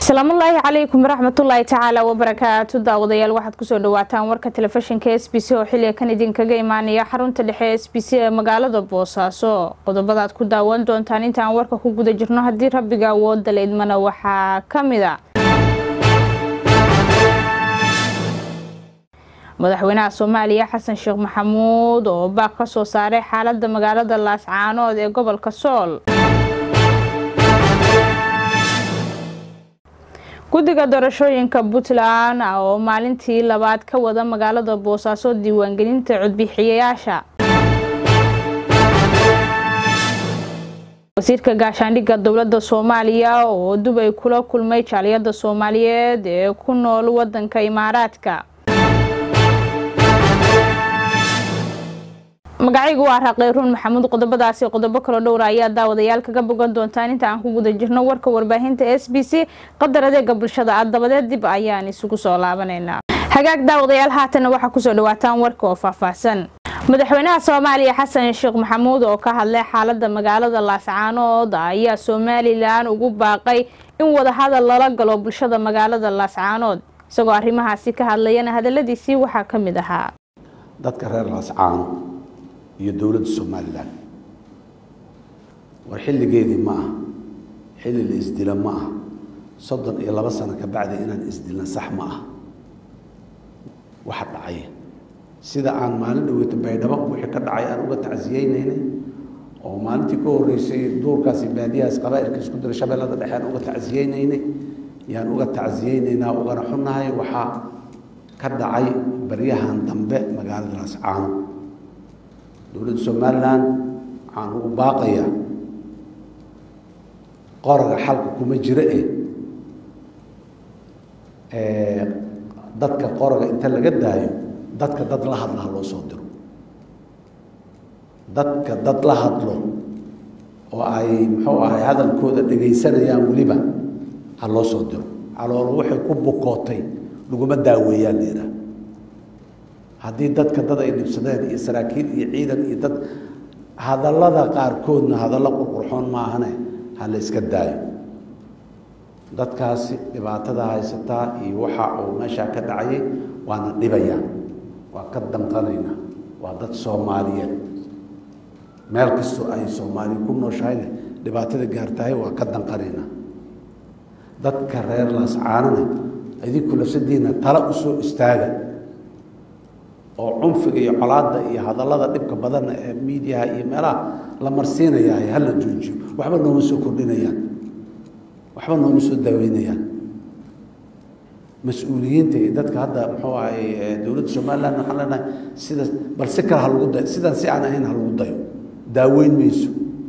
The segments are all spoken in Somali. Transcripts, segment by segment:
asalaamullaahi calaykum waraxmatullaahi tacaala wabarakaatu daawadayaal waxaad kusoo dhawaataan warka telefishinka s b c oo xiliga kan idinkaga imaanaya xarunta dhexe s b c ee magaalada boosaaso qodobadaad ku daawan doontaan intaan warka ku guda jirno haddii rabbiga awooda la idmana waxaa kamid a madaxweynaha soomaaliya xasan sheekh maxamuud oo baaq ka soo saaray xaalada magaalada laascaanood ee gobolka sool guddiga doorashooyinka puntland oo maalintii labaad ka wada magaalada boosaaso diiwaangelinta codbixiyayaasha wasiirka gaashaandhigga dowladda soomaaliya oo dubay kula kulmay jaaliyada soomaaliyeed ee ku nool wadanka imaaraadka magacaygu waa raaqeyruun maxamuud qodobadaasi qodobo kaloo dhowra ayaa daawadayaal kaga bogan doontaan inta aan ku guda jirno warka warbaahinta s b c qadar adeega bulshada ah dabadeed dib ayaan isugu soo laabaneynaa hagaag daawadayaal haatana waxaa kusoo dhawaataan warka oo faahfaahsan madaxweynaha soomaaliya xasan sheekh maxamuud oo ka hadlay xaalada magaalada laascaanood ayaa somalilan ugu baaqay in wadahadal lala galo bulshada magaalada laascaanood isagoo arrimahaasi ka hadlayana hadaladiisii waxaa ka mid ahaa dadka reer laascaano iyo dowladda somalilan war xilligeedii ma aha xilli la isdila ma aha soddon iyo labo sano ka bacdi inaan isdilna sax ma ah waxa dhacay sida aan maalin dhaweyta baydhabo wixii ka dhacay aan uga tacsiyeynaynay oo maalintii ka horreysay duurkaasi baadiyahaas qabaa'ilka isku dira shabeellada dhexe aan uga tacsiyeynaynay yaan uga tacsiyeynaynaa ugana xunnahay waxaa ka dhacay baryahan dambe magaalada laascaano dowladda somalilan waxaan ugu baaqayaa qoraga xalka kuma jiro e dadka qoraga inta laga daayo dadka dad la hadla ha loo soo diro dadka dad la hadlo oo ay muxuu ahay hadalkooda dhegaysanayaan weliba ha loo soo diro caloolo waxay ku bukootay laguma daaweeyaan liiraa haddii dadka dad ay dhibsadeen iyo saraakiil iyo ciidan iyo dad hadallada qaarkoodna hadallo qurqurxoon maahane ha la iska daayo dadkaasi dhibaatada haysataa iyo waxa uu meeshaa ka dhacayay waana dhibayaan waa ka danqanaynaa waa dad soomaaliyeed meel kastoo ay soomaaliya ku nooshahayne dhibaatada gaartahay waa ka danqanaynaa dadka reer laascaanana idinku lafsadiina tala usoo istaaga oo cunfiga iyo colaadda iyo hadallada dhibka badanna ee miidiyaha iyo meelaha la marsiinayahay hala joojiyo waxba nooma soo kordhinayaan waxba nooma soo daaweynayaan mas-uuliyiinta iyo dadka hadda muxuu ahay dowladda somaliland waxaan leenahay sida bal si kale ha lagu dayo sidaan si aan ahayn ha lagu dayo daaweyn mayso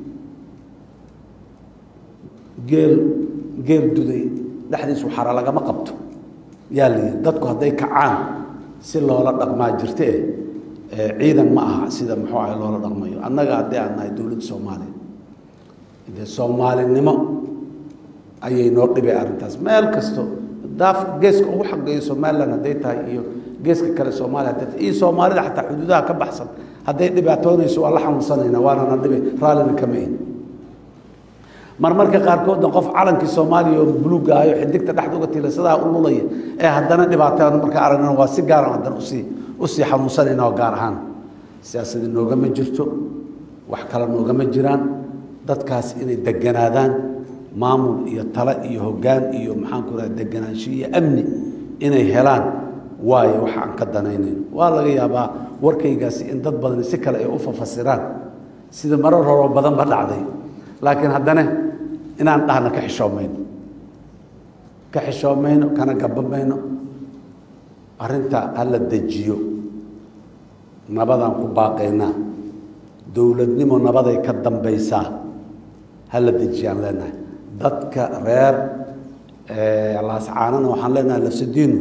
geel geel duday dhexdiisu xara lagama qabto yaa la yidhi dadku hadday kacaan si loola dhaqmaa jirte e ciidan ma aha sida muxuu ahay loola dhaqmayo annaga haddii aan nahay dowladda soomaaliya dee soomaalinimo ayay noo dhibay arrintaas meel kasto daaf geeska ugu xageeyo somalilan hadday tahay iyo geeska kale soomaaliya hadday tahay iyo soomaalida xataa xuduudaha ka baxsan hadday dhibaatoonayso waa la xanuunsanaynaa waanana dhibay raallina kama ihin marmarka qaarkoodna qof calankii soomaaliya oo buluuga ahayo xidigta dhexda uga tiilasadaha u lulaya ee haddana dhibaataan marka aragnana waa si gaaran haddana usii usii xanuunsanayna oo gaar ahaan siyaasadi noogama jirto wax kale noogama jiraan dadkaas inay deganaadaan maamul iyo tale iyo hoggaan iyo maxaanku raha deganaansho iyo amni inay helaan waayo waxa aan ka danaynayn waa laga yaabaa warkaygaasi in dad badani si kale ay u fafasiraan sida marar horoo badan ba dhacday laakiin haddana inaan dhahna ka xishoomayno ka xishoomayno kana gabamayno arrinta hala dejiyo nabadaan ku baaqaynaa dowladnimo nabaday ka dambaysaa hala dejiyaan leenahay dadka reer laascaanana waxaan leenahay lafsadiinu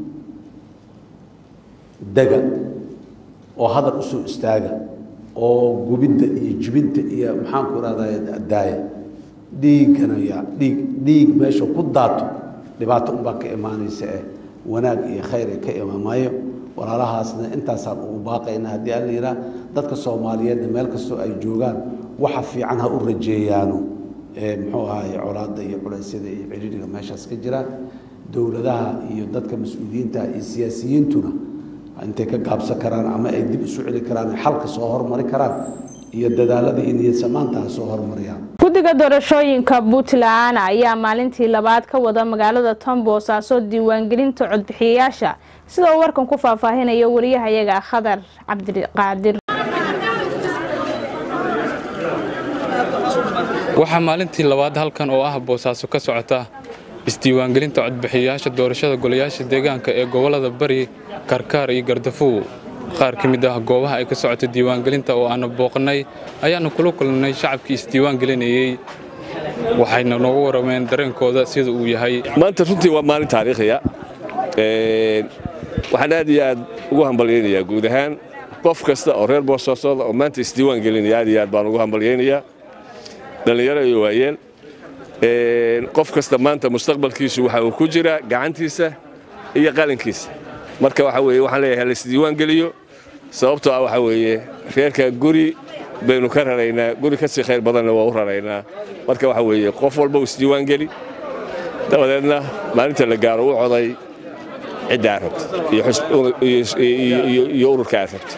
dega oo hadal usoo istaaga oo gubidda iyo jibinta iyo maxaanku irahdaa daaya dhiiggana yaa dhiig dhiig meesha ku daato dhibaato unbaa ka imaanaysa eh wanaag iyo khayr ee ka imaamayo walaalahaasna intaasaan ugu baaqayna haddii aan la yidhaah dadka soomaaliyeedna meel kastoo ay joogaan waxa fiican ha u rajeeyaano muxuu ahaye colaadda iyo culaysyada iyo ciriiriga meeshaas ka jira dowladaha iyo dadka mas-uuliyiinta iyo siyaasiyiintuna intay ka gaabsan karaan ama ay dib isu celi karaan ay xalka soo hormari karaan iyo dadaalada iyo niyadsamaantaha soo hormariyaan guddiga doorashooyinka puntland ayaa maalintii labaad ka wada magaalada tombosaaso diiwaangelinta codbixiyayaasha sida uu warkan ku faahfaahinayo wariyahayaga khadar cabdiqaadir waxaa maalintii labaad halkan oo ah boosaaso ka socota isdiiwaangelinta codbixiyayaasha doorashada golayaasha deegaanka ee gobollada bari karkaar iyo gardafuw qaar ka mid ah goobaha ay ka socota diiwaangelinta oo aanu booqannay ayaannu kula kulannay shacabkii isdiiwaangelinayey waxayna noogu warrameen dareenkooda sida uu yahay maanta runtii waa maalin taariikhiya waxaan aad iyo aad ugu hambalyaynayaa guud ahaan qof kasta oo reer boosaasoda oo maanta isdiiwaan gelinaya aad iyo aad baan ugu hambalyaynayaa dhallinyaro iyo waayeel qof kasta maanta mustaqbalkiisu waxa uu ku jiraa gacantiisa iyo qalinkiisa marka waxa weeye waxaan leeyahay laisdiiwaan geliyo sababtoo ah waxa weeye reerka guri baynu ka raraynaa guri ka sii khayr badanna waa u raraynaa marka waxa weeye qof walba uu isdiiwaan geli dabadeedna maalinta la gaaro u coday cidda aad rabta iyo ururka aad rabta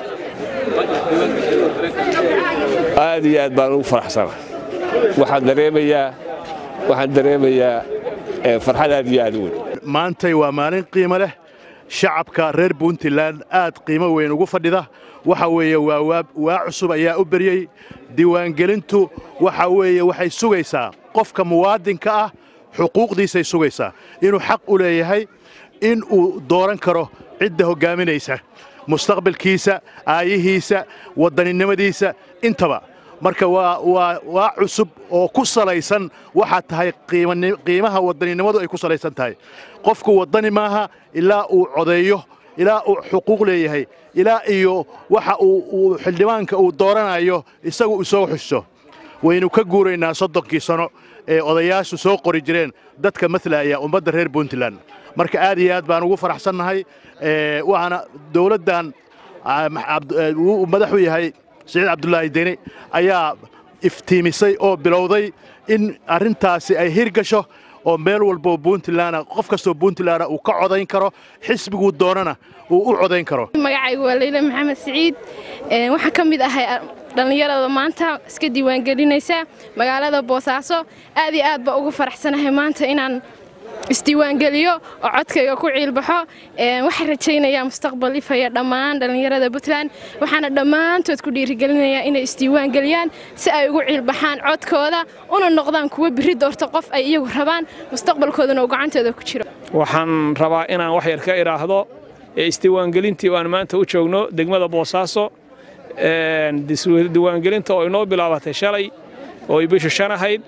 aad iyo aad baan ugu faraxsanahay waxaan dareemayaa waxaan dareemayaa farxad aad iyo aad u weyn maantay waa maalin qiimo leh shacabka reer puntland aad qiimo weyn ugu fadhida waxa weeye waa waa cusub ayaa u beryey diiwaangelintu waxa weeye waxay sugaysaa qofka muwaadinka ah xuquuqdiisay sugaysaa inuu xaq u leeyahay in uu dooran karo cidda hoggaaminaysa mustaqbalkiisa aayihiisa waddaninimadiisa intaba marka waa cusub oo ku salaysan waxaa tahay qiimaha waddaninimadu ay ku salaysan tahay qofku waddani maaha ilaa uu codeeyo ilaa uu xuquuq leeyahay ilaa iyo waxa uu xildhibaanka uu dooranayo isagu isoo xuso waynu ka guuraynaa soddonkii sano ee odayaashu soo qori jireen dadka matlaya ummadda reer puntland marka aad iyo aad baan ugu faraxsannahay waxaana dowladdan uu madaxu yahay siciid cabdulaahi deni ayaa iftiimisay oo bilowday in arrintaasi ay hirgasho oo meel walboo puntland qof kastoo puntland uu ka codayn karo xisbiguu doonana uu u codayn karo magacaygu waa leyle maxamed siciid waxaan ka mid ahay dhallinyarada maanta iska diiwaangelinaysa magaalada boosaaso aad iyo aad baa ugu faraxsanahay maanta inaan isdiiwaangeliyo oo codkayga ku ciilbaxo waxaan rajaynayaa mustaqbal ifaya dhammaan dhallinyarada puntland waxaana dhammaantood ku dhiirigelinayaa inay isdiiwaangeliyaan si ay ugu ciilbaxaan codkooda una noqdaan kuwa biri doorta qof ay iyagu rabaan mustaqbalkoodana uu gacantooda ku jiro waxaan rabaa inaan wax yar ka idhaahdo isdiiwaangelintii aan maanta u joogno degmada boosaaso diiwaangelinta oo inoo bilaabatay shalay oo ay bishu shan ahayd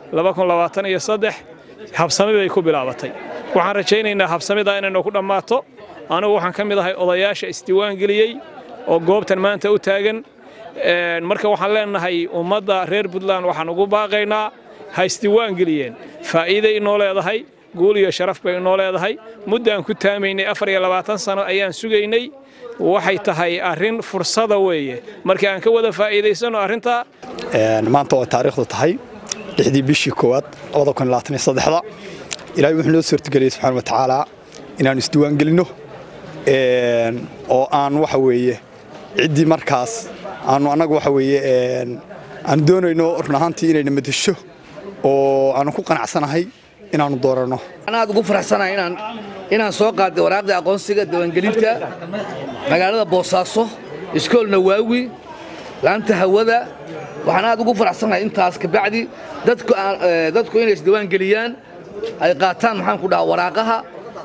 habsami bay ku bilaabatay waxaan rajaynaynaa habsamida inaynu ku dhammaato anigu waxaan ka mid ahay odayaasha isdiiwaangeliyey oo goobtan maanta u taagan marka waxaan leenahay ummadda reer puntland waxaan ugu baaqaynaa ha isdiiwaangeliyeen faa'iiday inoo leedahay guul iyo sharaf bay inoo leedahay muddaan ku taamaynay afar iyo labaatan sano ayaan sugaynay waxay tahay arrin fursada weeye marka aan ka wada faa'iidaysanno arrintaa maanta oo taariikhdu tahay lixdii bishii koowaad da ilaahay wuxuu noo suurtageliyey subxaana watacaala inaannu isdiiwaangelinno oo aan waxa weeye ciddii markaas aanu annagu waxa weeye aanu doonayno run ahaantii inayna madasho oo aanu ku qanacsanahay inaannu dooranno aad ugu faraxsanahay inaan soo qaaday waraaqda aqoonsiga diiwaangelinta magaalada boosaaso iskoolna waawi laanta hawada waxaan aad ugu faraxsanahay intaas kabacdi dadku inay isdiiwaan geliyaan ay qaataan maxaan ku dhahaa waraaqaha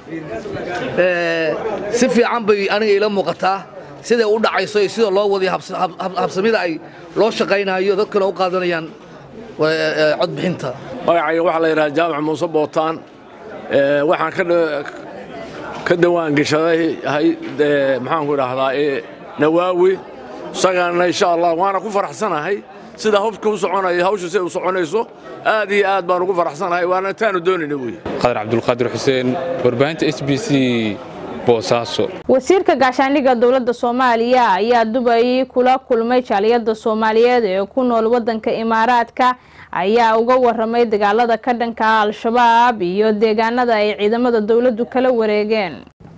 si fiican bay aniga ila muuqataa siday u dhacayso iyo sida loo wadiyo habsamida ay loo shaqaynayo dadkuna u qaadanayaan codbixinta magacayga waxaa la yidhaha jaamac muuse bootaan waxaan ka dawaangeshaday maxaanku idhaahdaa nawaawi isagaana insha allah waana ku faraxsanahay sida hubka u soconaya hawsha siday u soconayso aad iyo aad baan ugu faraxsanahay waana intaanu doonayna wey qadar cabdulqaadir xuseen warbaahinta s b c boosaaso wasiirka gaashaandhigga dowladda soomaaliya ayaa dubay kula kulmay jaaliyada soomaaliyeed ee ku nool wadanka imaaraadka ayaa uga waramay dagaalada ka dhanka ah al-shabaab iyo deegaanada ay ciidamada dowladdu kala wareegeen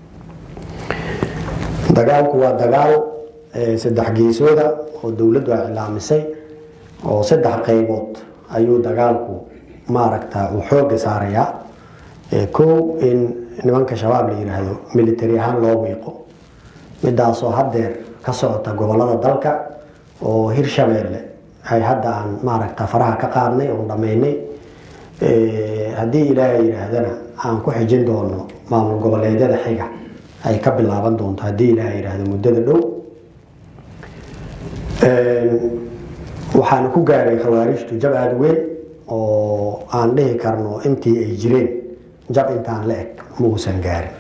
dagaalku waa dagaal saddex geesooda oo dowladdu ay cilaamisay oo saddex qaybood ayuu dagaalku maaragta uu xooga saarayaa kow in nimanka shabaab la yidhaahdo military ahaan loo wiiqo midaasoo haddeer ka socota gobolada dalka oo hirshabeelle ay hadda aan maaragta faraha ka qaadnay oon dhammaynay haddii ilaahay yidhaahdana aan ku xijin doono maamul goboleedyada xiga ay ka bilaaban doonto haddii ilaahay yidhaahdo muddada dhow waxaana ku gaaray khawaarijtu jab aada weyn oo aan dhihi karno intii ay jireen jab intaan la eg ma uusan gaarin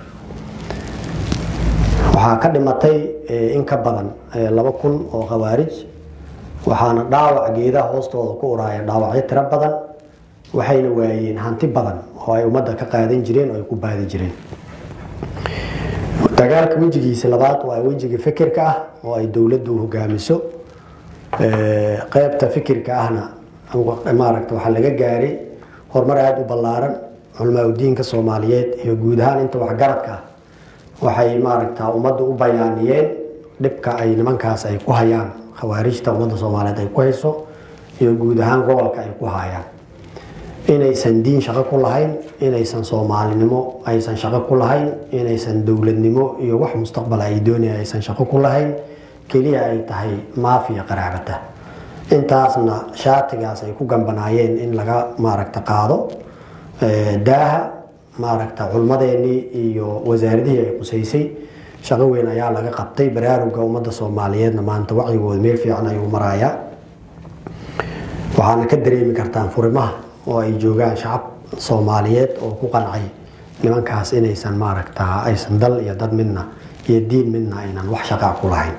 waxaa ka dhimatay in ka badan laba kun oo khawaarij waxaana dhaawac geedaha hoostooda ku uraaya dhaawacyo tiro badan waxayna waayeen hanti badan oo ay ummadda ka qaadan jireen oo ay ku baadi jireen dagaalka wejigiisa labaad waa wejiga fikirka ah oo ay dowladdu hogaamiso qeybta fikirka ahna maaragta waxaa laga gaaray horumar aada u ballaaran culamaa udiinka soomaaliyeed iyo guud ahaan inta waxgaradka ah waxay maaragta ummadda u bayaaniyeen dhibka ay nimankaas ay ku hayaan khawaarijta ummadda soomaaliyeed ay ku hayso iyo guud ahaan gobolka ay ku hayaan inaysan diin shaqo ku lahayn inaysan soomaalinimo aysan shaqo ku lahayn inaysan dowladnimo iyo wax mustaqbal ay doonaya aysan shaqo ku lahayn keliya ay tahay maafiya qaraabata intaasna shaatigaas ay ku gambanaayeen in laga maaragta qaado daaha maaragta culmadeenii iyo wasaaradihii ay qusaysay shaqo weyn ayaa laga qabtay baraaruga ummadda soomaaliyeedna maanta wacyigooda meel fiican ayuu marayaa waxaana ka dareemi kartaan furimaha oo ay joogaan shacab soomaaliyeed oo ku qancay nimankaas inaysan maaragta aysan dal iyo dad midna iyo diin midna aynan wax shaqaa ku lahayn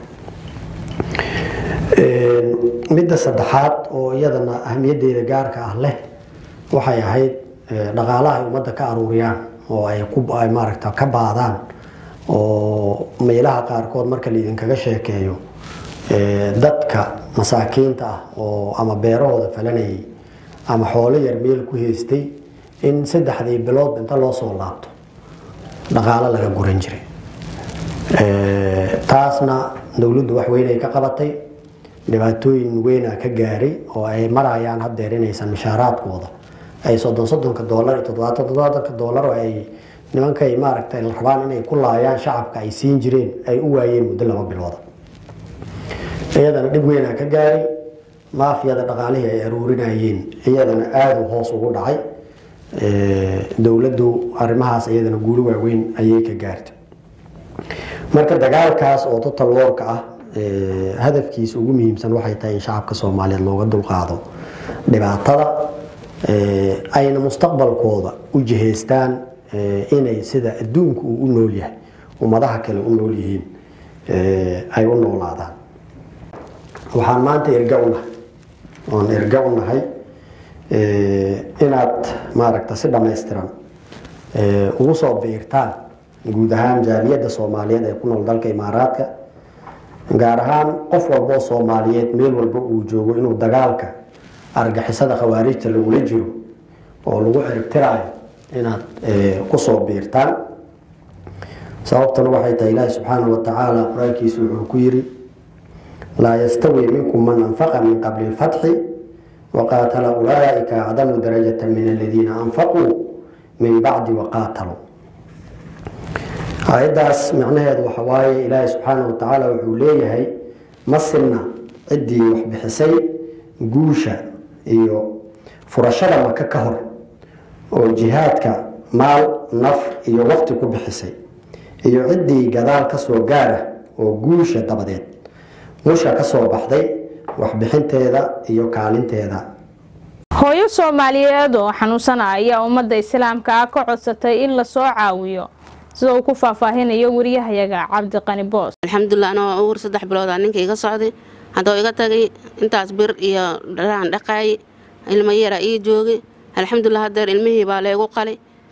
midda saddexaad oo iyadana ahmiyaddeeda gaarka ah leh waxay ahayd dhaqaalaha ay ummadda ka aruuriyaan oo ay ay maaragta ka baadaan oo meelaha qaarkood marka laidinkaga sheekeeyo dadka masaakiinta ah oo ama beerahooda falanayay ama xoolo yar meel ku haystay in saddexdii bilood inta loo soo laabto dhaqaalo laga guran jiray taasna dowladdu wax weyn ay ka qabatay dhibaatooyin weyna ka gaaray oo ay marayaan haddeer inaysan mishaaraadkooda ay soddon soddonka doolar iyo toddobaatan toddobaatanka doolar oo ay nimankay maaragtay la rabaan inay ku laayaan shacabka ay siin jireen ay u waayeen muddo laba bilooda iyadana dhib weynaa ka gaaray maafiyada dhaqaalihii ay aruurinayeen iyadana aada u hoos ugu dhacay dowladdu arrimahaas iyadana guulo waaweyn ayay ka gaartay marka dagaalkaas oo total warka ah hadafkiisa ugu muhiimsan waxay tahay in shacabka soomaaliyeed looga dulqaado dhibaatada ayna mustaqbalkooda u jihaystaan inay sida adduunku uu u nool yahay ummadaha kale u nool yihiin ay u noolaadaan waxaan maanta erga u nahay oon erga u nahay inaad maaragta si dhammaystiran ugu soo biirtaan guud ahaan jaaliyadda soomaaliyeed ee ku nool dalka imaaraadka gaar ahaan qof walboo soomaaliyeed meel walba uu joogo inuu dagaalka argixisada khawaarijta lagula jiro oo lagu ciribtiraayo inaad kusoo biirtaan sababtuna waxay tahay ilaahi subxaanahu wa tacaala qur-aankiisu wuxuu ku yiri laa yastawi minkum man anfaqa min qabli lfatxi waqaatala ulaaika acdamu darajata min aladiina anfaquu min bacdi waqaataluu aayaddaas micnaheedu waxa waaye ilaahi subxaanahu wa tacaala wuxuu leeyahay ma sinna ciddii wax bixisay guusha iyo furashada maka ka hor oo jihaadka maal naf iyo waqti ku bixisay iyo ciddii gadaal ka soo gaara oo guusha dabadeed musha ka soo baxday waxbixinteeda iyo kaalinteeda hooyo soomaaliyeed oo xanuunsana ayaa ummadda islaamka ah ka codsatay in lasoo caawiyo sida uu ku faahfaahinayo wariyahayaga cabdiqani boos alxamdulilah anoo uur saddex biloodaa ninka iga socday haddoo iga tagay intaas bir iyo dharaan dhaqaay ilmo yara ii joogay alxamdulilah haddeer ilmihii baa leegu qalay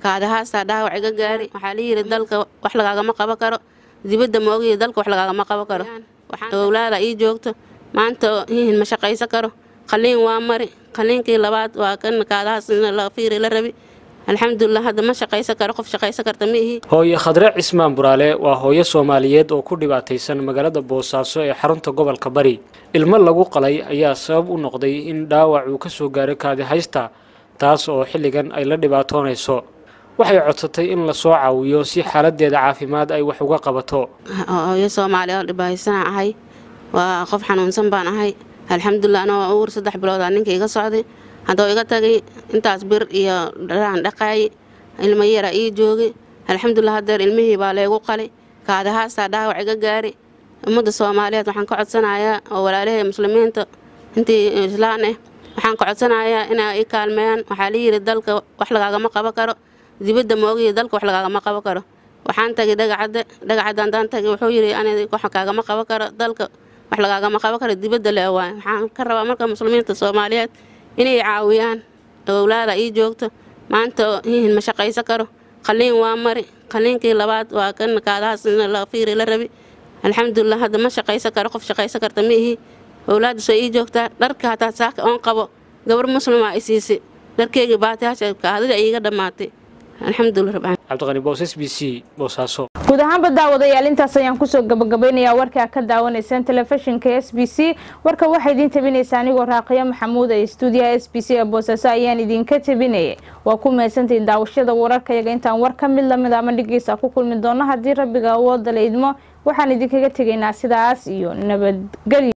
kaadahaasaa dhaawac iga gaari waxaa la yidhi dalka wax lagaagama qaban karo dibadda moogiyo dalka wax lagaagama qaban karo owlaada ii joogto maanta hihin ma shaqaysan karo qaliin waa mari qaliinkii labaad waa kan kaadahaas la fiiri la rabi alxamdulilah hadda ma shaqaysan karo qof shaqaysan karta ma ihi hooye khadre cismaan buraale waa hooyo soomaaliyeed oo ku dhibaataysan magaalada boosaaso ee xarunta gobolka bari ilmo lagu qalay ayaa sabab u noqday in dhaawac uu ka soo gaaray kaadi haysta taas oo xilligan ay la dhibaatoonayso waxay codsatay in lasoo caawiyo si xaaladeeda caafimaad ay wax uga qabato hooyo soomaaliya oo dhibahaysana ahay waa qof xanuunsan baan ahay alxamdulilah anoo uur saddex biloodaa ninka iga socday haddoo iga tagay intaas bir iyo dharaan dhaqaayay ilmo yara ii joogay alxamdulilah hadeer ilmihii baa leegu qalay kaadahaasaa dhaawac iga gaari ummadda soomaaliyeed waxaan ka codsanayaa oo walaalahay muslimiinta intii islaan ah waxaan ka codsanayaa inay i kaalmeeyaan waxaa la yidhi dalka wax lagaagama qaban karo dibadda moogiyo dalka wax lagaagama qaban karo waxaan tagay dhagacadda dhagacadda haddaan tagay wuxuu yidhi aniga wax kaagama qaban karo dalka wax lagaagama qaban karo dibadda le waay waxaan ka rabaa marka muslimiinta soomaaliyeed inay caawiyaan owlaada ii joogto maanta hihin ma shaqaysan karo qaliin waa mari qaliinkii labaad waa kan kaadahaas la fiiri la rabi alxamdulilah hadda ma shaqaysan karo qof shaqaysan karta ma ihi owlaadda soo ii joogtaa dharka hataa saaka oon qabo gabar muslima ay siisay dharkeygii baatiyaasha kaadida iiga dhammaatay alxamdulilah rabbi cabdiqani boos s b c boosaaso guud ahaanba daawadayaal intaas ayaan kusoo gabagabaynayaa warkaa ka daawanaysaan telefishinka s b c warka waxaa idiin tabinaysa anigoo raaqiya maxamuud ee stuudiyaha s b c ee boosaaso ayaan idinka tabinayay waa ku mahadsantahin daawashada wararkayaga intaan war ka mid lamid ama dhigiisa ku kulmi doono haddii rabbiga awooda la idmo waxaan idinkaga tegaynaa sidaas iyo nabadgelyo